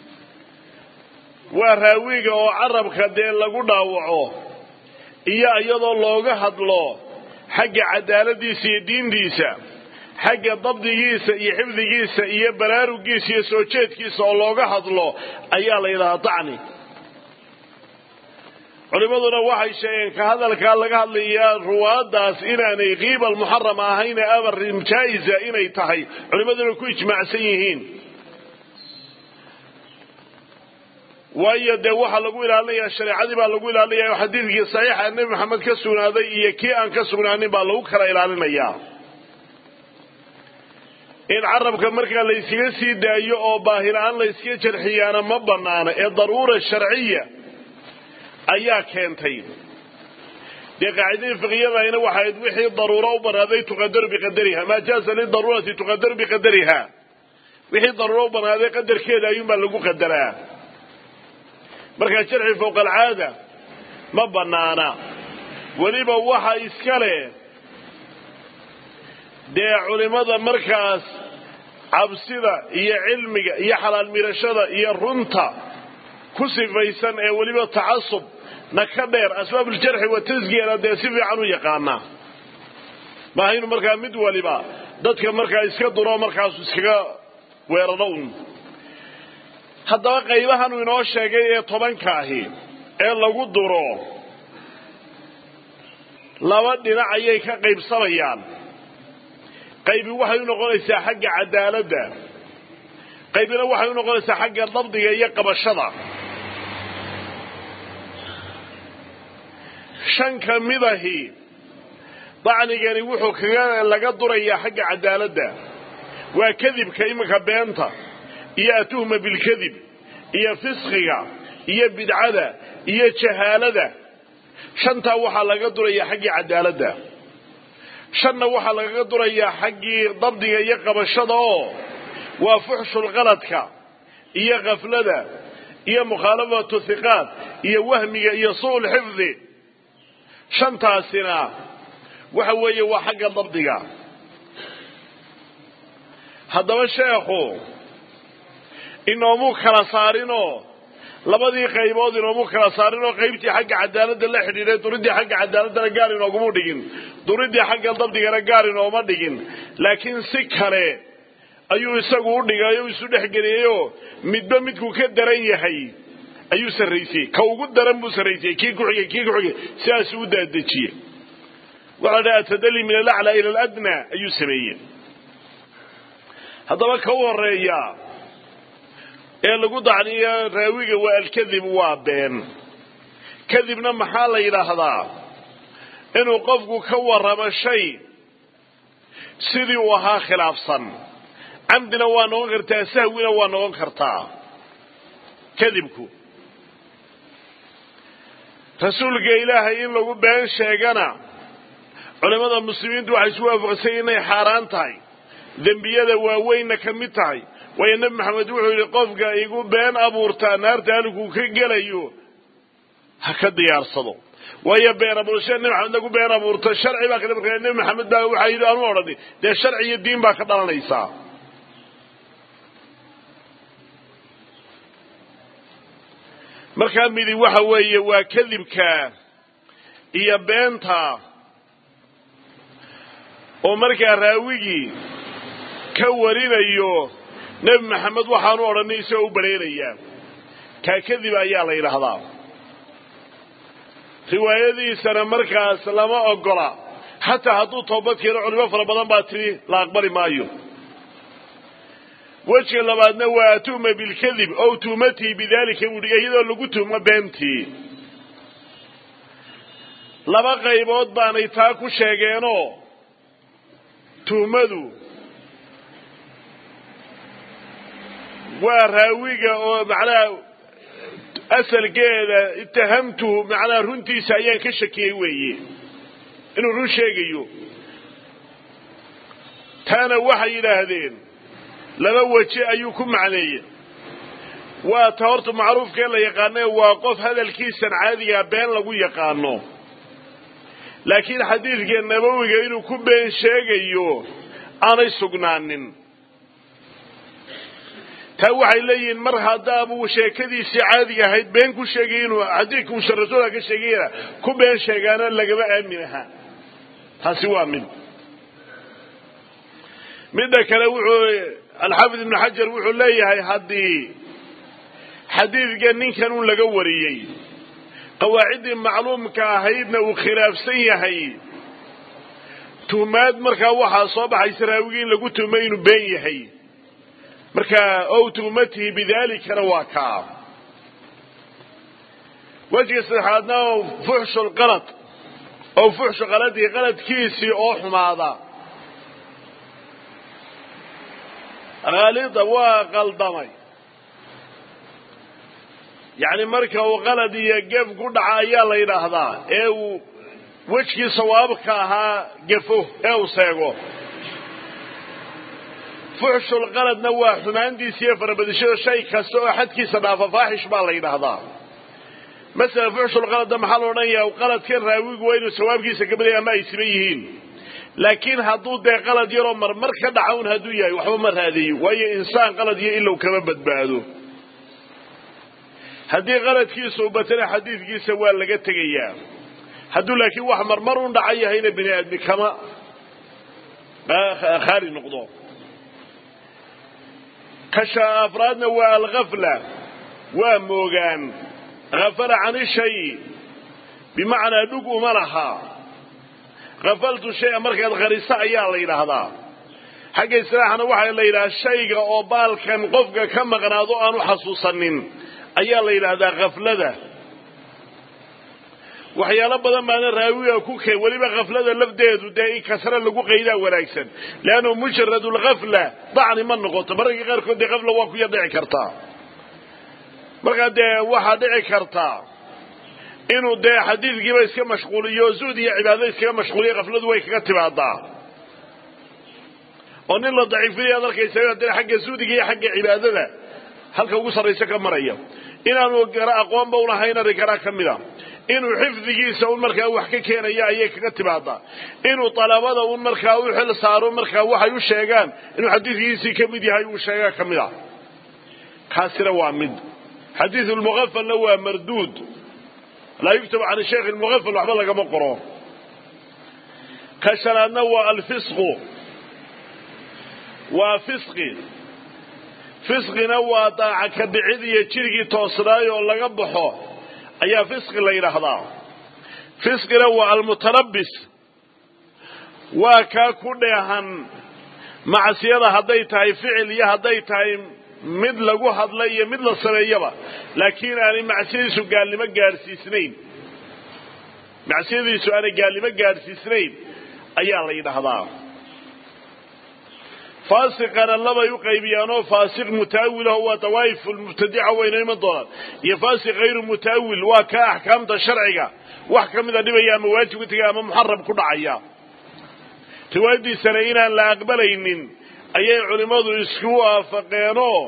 waa raawiga oo carabka dee lagu dhaawaco iyo iyadoo looga hadlo xagga cadaaladiisa iyo diintiisa xagga dabdigiisa iyo xifdigiisa iyo baraarugiisa iyo soo jeedkiisa oo looga hadlo ayaa la yidhahaa dacni culimmaduna waxay sheegeen ka hadalkaa laga hadlayaa ruwaadaas inaanay kiiba almuxarama ahayne amar jaa'iza inay tahay culimmaduna ku ijmaacsan yihiin waayo dee waxaa lagu ilaalinayaa shareecadii baa lagu ilaalinaya xadiidkii saxiixa nebi maxamed ka sugnaaday iyo kii aan ka sugnaanin baa lagu kala ilaalinayaa in carabka markaa layskaga sii daayo oo baahila-aan layskaga jarxiyaana ma banaana ee daruura sharciya ayaa keentay dee qaacidadii fiqiyadayna waxayd wixii daruuro u banaaday tuqadaru biqadariha maa jaaza lidaruurati tuqadaru biqadariha wixii daruuro u banaaday qadarkeeda ayuunbaa lagu qadaraa markaa jarxi fowqa alcaada ma banaana weliba waxa iska leh dee culimmada markaas cabsida iyo cilmiga iyo xalaal mirashada iyo runta ku sifaysan ee weliba tacasub na ka dheer asbaabuljarxi wa tasgiyana dee si fiican u yaqaanaa maaha inu markaa mid waliba dadka markaa iska duro markaasu iskaga weeraro un haddaba qaybahan uu inoo sheegay ee tobanka ahi ee lagu duro laba dhinac ayay ka qaybsamayaan qaybi waxay u noqonaysaa xagga cadaaladda qaybina waxay u noqonaysaa xagga dabdiga iyo qabashada shan ka midahi dacnigani wuxuu kaga laga durayaa xagga cadaaladda waa kadibka iminka beenta iyo atuhma bilkadib iyo fisqiga iyo bidcada iyo jahaalada shantaa waxaa laga durayaa xaggii cadaaladda shanna waxaa lagaga durayaa xaggii dabdiga iyo qabashada oo waa fuxshulqaladka iyo khaflada iyo mukhaalafatu hiqaad iyo wahmiga iyo su'ul xifdi shantaasina waxa weeye waa xagga dabdiga haddaba sheekhu inoomuu kala saarinoo labadii qaybood inoomuu kala saarinoo qaybtii xagga cadaaladda la xidhiidhay duridii xagga cadaaladdana gaar inooguma dhigin duridii xagga dabdigana gaar inooma dhigin laakiin si kale ayuu isagu u dhigay o isu dhexgeliyeyoo midba midkuu ka daran yahay ayuu sarraysiyey ka ugu daran buu sarraysiyey kii ku xigay kii ku xigay sidaasuu u daadejiyey waxaa dhaha atadali min alaclaa ila aladnaa ayuu sameeyey haddaba ka u horeeya ee lagu dacniyo raawiga waa alkadib waa been kadibna maxaa la yidhaahdaa inuu qofku ka warramo shay sidii uu ahaa khilaafsan camdina waa noqon kartaa sahwina waa noqon kartaa kadibku rasuulka ilaahay in lagu been sheegana culimmada muslimiintu waxay isu waafaqsay inay xaaraan tahay dembiyada waaweynna ka mid tahay waayo nebi maxamed wuxuu yidhi qofka igu been abuurtaa naarta haliguu ka gelayo ha ka diyaarsado waayo been abuurashada nebi maxamed lagu been abuurto sharci baa kale markaa nebi maxamed baa waxaa yidhi aanu odhani dee sharci iyo diin baa ka dhalanaysaa markaa midi waxa weeye waa kadibka iyo beenta oo markaa raawigii ka warinayo nebi maxamed waxaanu odhanay isagoo u baleerayaa kaa kadib ayaa la yidhaahdaa riwaayadiisana markaas lama ogola xataa hadduu toobad keeno culimo fara badan baa tidhi la aqbali maayo wejiga labaadna waa atu'ma bilkadib ow tuumatii bidaalika buuhi iyadoo lagu tuumo beentii laba qaybood baanay taa ku sheegeenoo tuhmadu waa raawiga oo macnaha asalkeeda itahamtuhu macnaha runtiisa ayaan ka shakiyey weeye inuu run sheegayo taana waxay yidhaahdeen laba weje ayuu ku macneeyey waa ta horta macruufkee la yaqaane waa qof hadalkiisan caadigaa been lagu yaqaano laakiin xadiidka nabowiga inuu ku been sheegayo aanay sugnaanin taa waxay leeyihiin mar haddaabuu sheekadiisii caadiga ahayd been ku sheegay inuu xadiidka uusan rasuulka ka sheegayna ku been sheegaana lagama aamin aha taasi waa mid midda kale wuxuu alxaafid ibnu xajar wuxuu leeyahay haddii xadiidka ninkan un laga wariyey qawaaciddii macluumka ahaydna uu khilaafsan yahay tuhmaad markaa waxaa soo baxaysa raawigii in lagu tuhmay inuu been yahay marka ow tuhmatihi bidaalikana waa kaa wejiga saddexaadna fuxshu lqalad ow fuxshu qaladihi qaladkiisii oo xumaada khaalida waa qaldamay yacni marka uu qalad iyo gef ku dhaca ayaa la yidhaahdaa ee uu wejkii sawaabka ahaa gefo ee uu seego fuxshulqaladna waa xumaantiisa iyo farabadishada shay kasta oo xadkiisa dhaafa faaxish baa la yidhaahdaa masala fuxshulqaladna maxaa la odhanayaa qaladkan raawigu waa inuu sawaabkiisa ka badaya ama ay siban yihiin laakiin hadduu dee qalad yaroo marmar ka dhaca un hadduu yahay waxba ma raadiyo waayo insaan qalad iyo ilow kama badbaado haddii qaladkiisa u batana xadiidkiisa waa laga tegayaa hadduu laakiin wax marmar un dhaca yahayna bini aadmi kama khaali noqdo kasha afraadna waa alghafla waa moogaan hafala cani shay bimacnaa dhug uma laha hafaltu shaya markaad khariso ayaa la yidhaahdaa xagga islaaxna waxaa la yidhahaa shayga oo baalkan qofka ka maqnaado aanu xasuusanin ayaa la yidhaahdaa khaflada waxyaalo badan baana raawiga ku keen weliba khaflada lafdeedu dee in kasre lagu qaydaa wanaagsan leannu mujarad lkhafla dacni ma noqoto mararka qaarkood dee khafla waa ku yar dhici kartaa markaa dee waxaa dhici kartaa inuu dee xadiidkiiba iska mashquuliyo zuhd iyo cibaado iskaga mashquuliyo khafladu way kaga timaadaa oo nin la daciifinaya ad arkaysa dee xagga zuhdiga iyo xagga cibaadada halka ugu sarraysa ka maraya inaanu gara aqoonba ulahayn arrinkanaa ka mida inuu xifdigiisa un markaa wax ka keenaya ayay kaga timaadaa inuu dalabada un markaa u xil saaro markaa waxay u sheegaan inuu xadiidkiisii ka mid yahay uu sheegaa ka mid a kaasina waa mid xadiidu lmuqafalna waa marduud laa yuktabu can sheikh lmuqafal waxba lagama qoro ka shanaadna waa alfisqu waa fisqi fisqina waa daaca ka bicid iyo jirigii toosnaay oo laga baxo ayaa fisqi la yidhaahdaa fisqina waa almutalabbis waa kaa ku dheehan macsiyada hadday tahay ficil iyo hadday tahay mid lagu hadla iyo mid la sameeyaba laakiin aanay macsiyadiisu gaalnimo gaadhsiisnayn macsiyadiisu aanay gaalnimo gaadhsiisnayn ayaa la yidhaahdaa faasiqana labay u qaybiyaanoo faasiq mutaawilaho waa dawaa'if lmubtadica wayna iman doonaan iyo faasiq hayru mutaawil waa ka axkaamta sharciga wax ka mida dhibaya ama waajib ku tegaya ama muxaram ku dhacaya riwaayadiisana inaan la aqbalaynin ayay culimmadu isku waafaqeenoo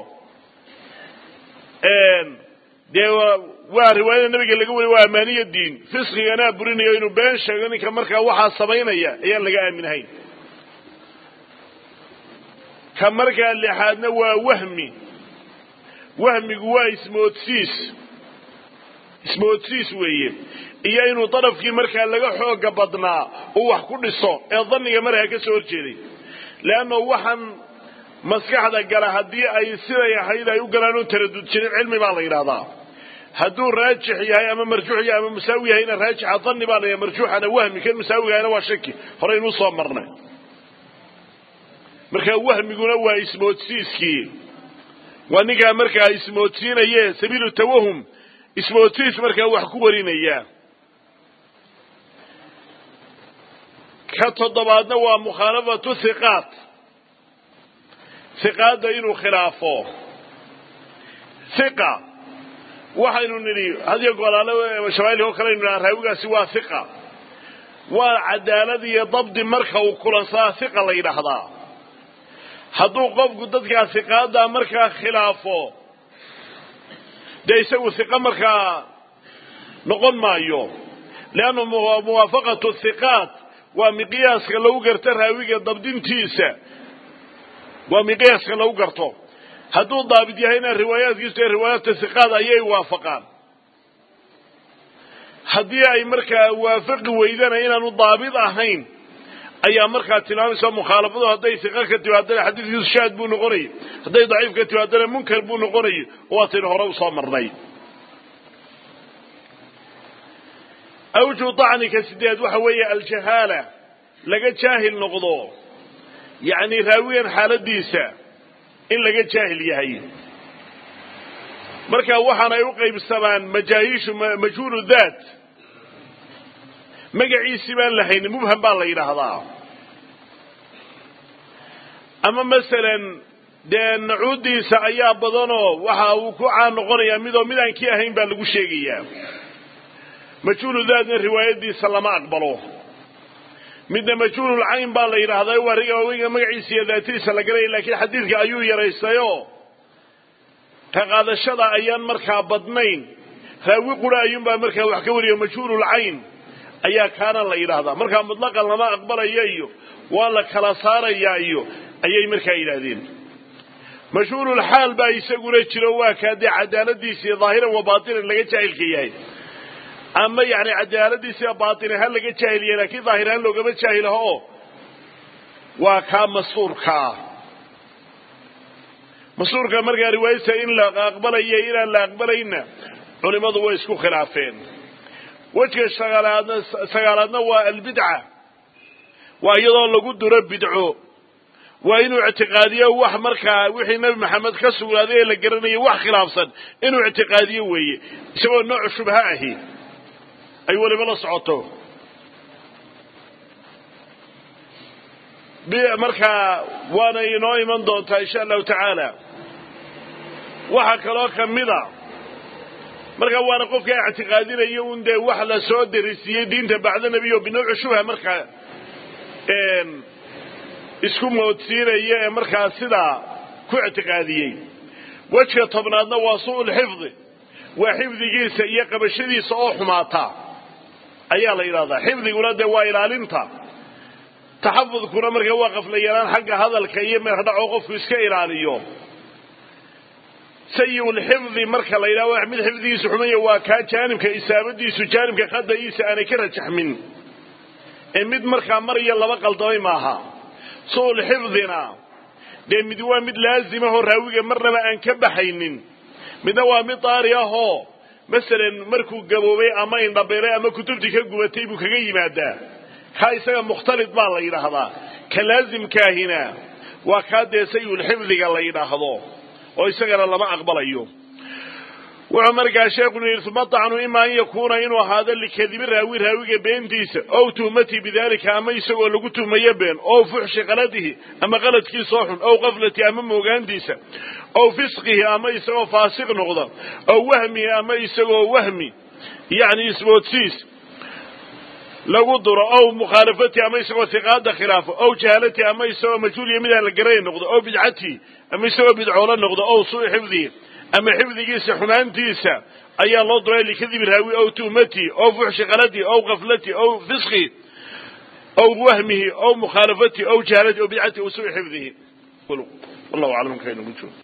dee waa riwaayada nabiga laga wariy waa amaaniya diin fisqiganaa burinayo inuu been sheego ninka markaa waxaa samaynaya ayaan laga aaminahayn ka markaa lixaadna waa wahmi wahmigu waa ismoodsiis ismoodsiis weeye iyo inuu darafkii markaa laga xooga badnaa uu wax ku dhiso ee dhanniga markaa ka soo horjeeday leanna waxaan maskaxda gala haddii ay siday ahayd ay u galaan oon taradud jirin cilmi baa la yidhahdaa hadduu raajix yahay ama marjuux yahay ama musaawi yahayna raajixa dhanni baa la yidhaha marjuuxana wahmi kan musaawigahayna waa shaki horeynuu soo marnay markaa wahmiguna waa ismoodsiiskii waa ninkaa markaa ismoodsiinaye sabiilu tawahum ismoodsiis markaa wax ku warinaya ka toddobaadna waa mukhaalafatu hiqaat hiqaadda inuu khilaafo hiqa waxaynu nidhi hadiyo golaale shabaali oo kaleynu nidhaha raawigaasi waa hiqa waa cadaalad iyo dabdi marka uu kulansadaa hiqa la yidhaahdaa hadduu qofku dadkaa hiqaaddaa markaa khilaafo dee isagu hiqa markaa noqon maayo leanna muwaafaqatu hiqaat waa miqyaaska lagu garto raawiga dabdintiisa waa miqyaaska lagu garto hadduu daabit yahayna riwaayaadkiisu ee riwaayaadka hiqaad ayay waafaqaan haddii ay markaa waafaqi weydana inaanu daabit ahayn ayaa markaa tilmaamaysa mukhaalafadu hadday hiqa ka timaadana xadiidkiisu shaad buu noqonayay hadday daciif ka timaadana munkar buu noqonayay oo waataynu hore usoo marnay awju dacnika sideed waxa weeye aljahaala laga jaahil noqdo yacni raawigan xaaladiisa in laga jaahil yahay marka waxaana ay u qaybsamaan majaahiishu majhuulu daat magaciisii baan lahaynin mubham baa la yidhaahdaa ama masalan dee nacuudiisa ayaa badanoo waxa uu ku caan noqonayaa midoo midaan kii ahayn baa lagu sheegayaa majhuulu daatna riwaayadiisa lama aqbalo midna majhuulul cayn baa la yidhaahdaa waa riga magaciisa iyo daatadiisa la galaya laakiin xadiidka ayuu yaraysayo ka qaadashada ayaan markaa badnayn raawi qura ayuunbaa markaa wax ka wariyo majhuulul cayn ayaa kaana la yidhaahdaa markaa mutlaqan lama aqbalaya iyo waa la kala saarayaa iyo ayay markaa yidhaahdeen mashhuulul xaal baa isaguna jiro waa kaa dee cadaaladiisii daahiran wa baatinan laga jaahilka yahay ama yani cadaaladiisiiba baatin ahaan laga jaahil yahay laakiin daahir ahaan loogama jaahilaho oo waa kaa masuurkaa masuurka markaa riwaayadta in la aqbalaya inaan la aqbalayna culimadu way isku khilaafeen wejka sagaalaadna sagaalaadna waa albidca waa iyadoo lagu duro bidco waa inuu ictiqaadiyo wax markaa wixii nebi maxamed ka sugnaaday ee la garanayay wax khilaafsan inuu ictiqaadiyo weeye isagoo nooc shubha ahi ay weliba la socoto markaa waana inoo iman doontaa insha allahu tacaala waxaa kaloo kamida markaa waana qofka ictiqaadinayo un dee wax la soo derisiiyey diinta bacda nebiy o binawci shubha markaa isku moodsiinaya ee markaa sidaa ku ictiqaadiyey wejka tobnaadna waa su'ulxifdi waa xifdigiisa iyo qabashadiisa oo xumaata ayaa la yidhahdaa xifdiguna dee waa ilaalinta taxafudkuna markaa waa qaflayalaan xagga hadalka iyo meerdhaco qofku iska ilaaliyo sayiulxifdi marka la yidhahdo mid xifdigiisu xumaya waa kaa jaanibka isaabadiisu jaanibka qada'iisa aanay ka rajaxmin ee mid markaa mar iyo laba qaldamay maaha su'ulxifdina dee mid waa mid laazimahoo raawiga marnaba aan ka baxaynin midna waa mid daari ahoo masalan markuu gaboobay ama indhabeelay ama kutubtii ka gubatay buu kaga yimaadaa kaa isaga mukhtalid baa la yidhaahdaa ka laazimkaahina waa kaa dee sayulxifdiga la yidhaahdo oo isagana lama aqbalayo wuxuu markaa sheekhu yidhi uma dacnu ima an yakuuna inuu ahaado likadibi raawi raawiga beentiisa ow tuhmatii bidalika ama isagoo lagu tuhmayo been ow fuxshi qaladihi ama qaladkiisoo xun ow qaflati ama moogaantiisa ow fisqihi ama isagoo faasiq noqda ow wahmihi ama isagoo wahmi yacni isboodsiis lagu duro ow mukhaalafati ama isagoo hiqaada khilaafo ow jahaalati ama isagoo majhuuliya midaan la garanay noqdo ow bidcati ama isagoo bidcoolo noqdo ow suu xifdihi ama xifdigiisa xumaantiisa ayaa loo duray likadibi raawi ow tuhmati ow fuxshi qaladi ow kaflati ow fisqi ow wahmihi ow mukhaalafati ow jahaalati ow bidcati ow suu xifdihi wallahu aclam kaynagu joog